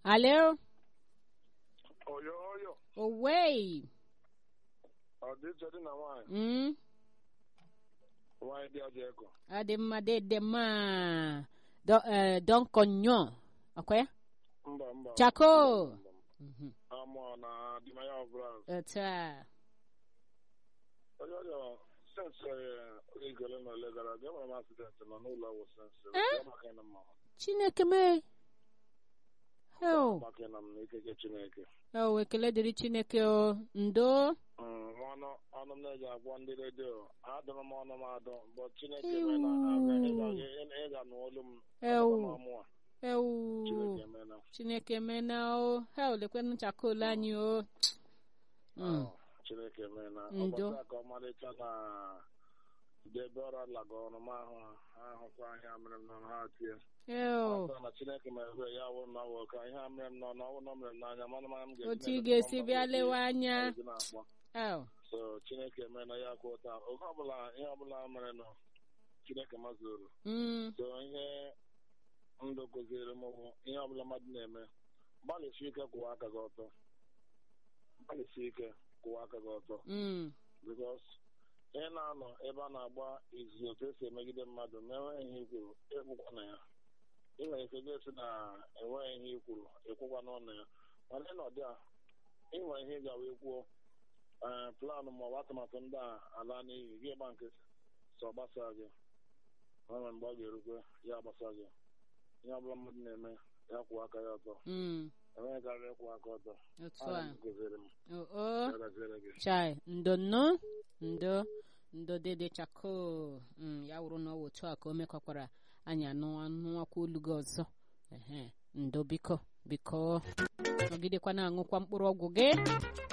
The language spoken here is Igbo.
Alo? oyo oyo Owei. ọdịiche dị na nwaanyị Mm? nwaanyị dị ọjọọ eko Adị mma dede mma. Do, eh, Don Konyo. Okay? mba mba Chako. Mhm. amụọ na dimanya ọbụla Otu a. onye ọjọọ sensị igole na ole gara aga enwere m asidentị nọ n'ụlọ ọgwụ sensị Eh? maka ịna mma Chineke mee. Heo. maka ịna m na ikeke chineke Oh, ekele dịrị Chineke o. Ndo. Mm, ọnụ ọnụ m na-eji agwọ ndị redio adụrụ m ọnụ m adụ mbọ chineke Ewu. mee na aga ịga- ị- ịga n'olu m Ewu. ọmụa Ewu. chineke mee na Chineke mena o. Heo, lekwenụ chakolu anyị o. Mm. Ah, chineke mee na Ndo. ọbọchị a ka ọmalịcha na debe ọrụ alaga ọrụ m ahụ ahụkwa ahịa mere m nọ ha tie Eo. Ọsọ na chineke mere ya wụ na wụ ka ihe a mere m nọ n'ọnwụ nọ mere m n'anya mana mana m ga-esi Otu ị na-eleta ga-esi mbọ bịa mbọ lewe ezi- anya. ezi na-akpọ. Eo. so chineke mee na ya kwụ ụta oge ọbụla ihe ọbụla mere nọ chineke mazuru Mm. so ihe ndụ kụziere m bụ ihe ọbụla mmadụ na-eme gbalịsi ike kwụwa aka gị ọtọ gbalịsi ike kwụwa aka gị ọtọ Mm. bikos ihe na-anọ ebe a na-agba izuzu otu esi emegide mmadụ ma enweghị ihe ikwuru ekwukwa na ya ị nwere ike ga-esi na enweghị ihe ikwuru ekwukwa n'ọnụ ya mana ị nọdị a ị nwere ihe ị gawa ekwuo ee planụ ma ọ bụ atụmatụ ndị a ala n'iyi gị gba nkịtị sọ gbasa gị o nwere mgbe ọ ga-erukwe ya gbasa gị ihe ọbụla mmadụ na-eme ya kwụọ aka ya ọtọ Mm. enweghị karịa ịkwụ aka ọtọ Otu Ọ a. gụziri m Oh, oh. ya gaziere gị Chai. Ndo no. Ndo. Ndo dede chako. Mm. Ya wụrụ na ọ wụ otu a ka o mekọkwara anyị anụ anụwakwa olu gị ọzọ. Ehe. Ndo biko. Biko. Nọgidekwa na-aṅụkwa mkpụrụ ọgwụ gị.